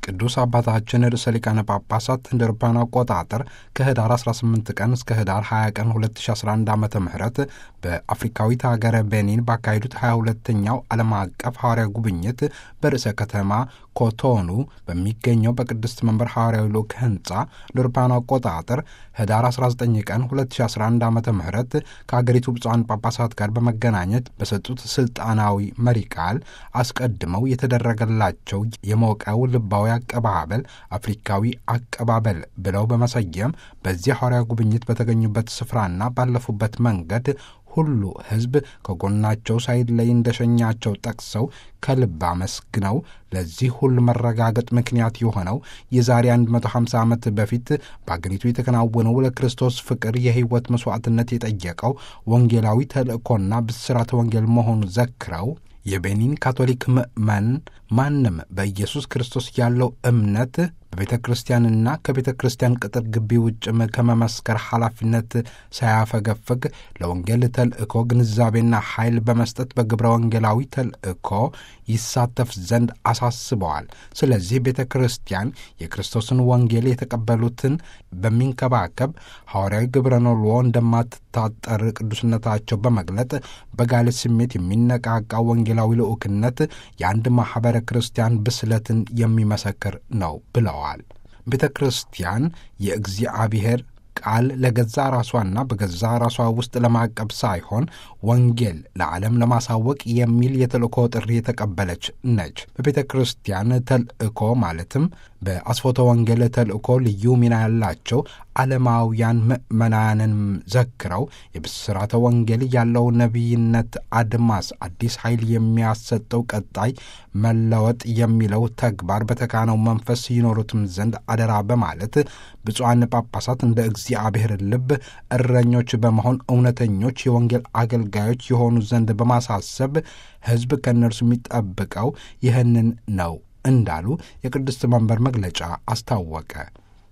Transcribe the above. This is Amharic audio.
ቅዱስ አባታችን ርዕሰ ሊቃነ ጳጳሳት እንደ አውሮፓውያን አቆጣጠር ከህዳር 18 ቀን እስከ ህዳር 20 ቀን 2011 ዓ ም በአፍሪካዊት ሀገረ ቤኒን ባካሄዱት 22ኛው ዓለም አቀፍ ሐዋርያ ጉብኝት በርዕሰ ከተማ ኮቶኑ በሚገኘው በቅድስት መንበር ሐዋርያዊ ልዑክ ህንፃ እንደ አውሮፓውያን አቆጣጠር ህዳር 19 ቀን 2011 ዓ ም ከአገሪቱ ብፁዓን ጳጳሳት ጋር በመገናኘት በሰጡት ስልጣናዊ መሪ ቃል አስቀድመው የተደረገላቸው የሞቀው ልባዊ አቀባበል አፍሪካዊ አቀባበል ብለው በመሰየም በዚህ ሐዋርያ ጉብኝት በተገኙበት ስፍራና ባለፉበት መንገድ ሁሉ ሕዝብ ከጎናቸው ሳይለይ እንደሸኛቸው ጠቅሰው ከልብ አመስግነው ለዚህ ሁሉ መረጋገጥ ምክንያት የሆነው የዛሬ 150 ዓመት በፊት በአገሪቱ የተከናወነው ለክርስቶስ ፍቅር የሕይወት መሥዋዕትነት የጠየቀው ወንጌላዊ ተልእኮና ብስራተ ወንጌል መሆኑ ዘክረው የቤኒን ካቶሊክ ምእመን ማንም በኢየሱስ ክርስቶስ ያለው እምነት በቤተ ክርስቲያንና ከቤተ ክርስቲያን ቅጥር ግቢ ውጭም ከመመስከር ኃላፊነት ሳያፈገፍግ ለወንጌል ተልእኮ ግንዛቤና ኃይል በመስጠት በግብረ ወንጌላዊ ተልእኮ ይሳተፍ ዘንድ አሳስበዋል። ስለዚህ ቤተ ክርስቲያን የክርስቶስን ወንጌል የተቀበሉትን በሚንከባከብ ሐዋርያዊ ግብረ ኖልዎ እንደማትታጠር ቅዱስነታቸው በመግለጥ በጋለ ስሜት የሚነቃቃ ወንጌላዊ ልዑክነት የአንድ ማኅበረ ክርስቲያን ብስለትን የሚመሰክር ነው ብለዋል። ቤተ ክርስቲያን የእግዚአብሔር ቃል ለገዛ ራሷና በገዛ ራሷ ውስጥ ለማቀብ ሳይሆን ወንጌል ለዓለም ለማሳወቅ የሚል የተልእኮ ጥሪ የተቀበለች ነች። በቤተ ክርስቲያን ተልእኮ ማለትም በአስፎተ ወንጌል ተልእኮ ልዩ ሚና ያላቸው ዓለማውያን ምዕመናንን ዘክረው የብስራተ ወንጌል ያለው ነቢይነት አድማስ አዲስ ኃይል የሚያሰጠው ቀጣይ መለወጥ የሚለው ተግባር በተካነው መንፈስ ይኖሩትም ዘንድ አደራ በማለት ብፁዓን ጳጳሳት እንደ እግዚአብሔር ልብ እረኞች በመሆን እውነተኞች የወንጌል አገልጋዮች የሆኑ ዘንድ በማሳሰብ ሕዝብ ከእነርሱ የሚጠብቀው ይህንን ነው እንዳሉ የቅድስት መንበር መግለጫ አስታወቀ።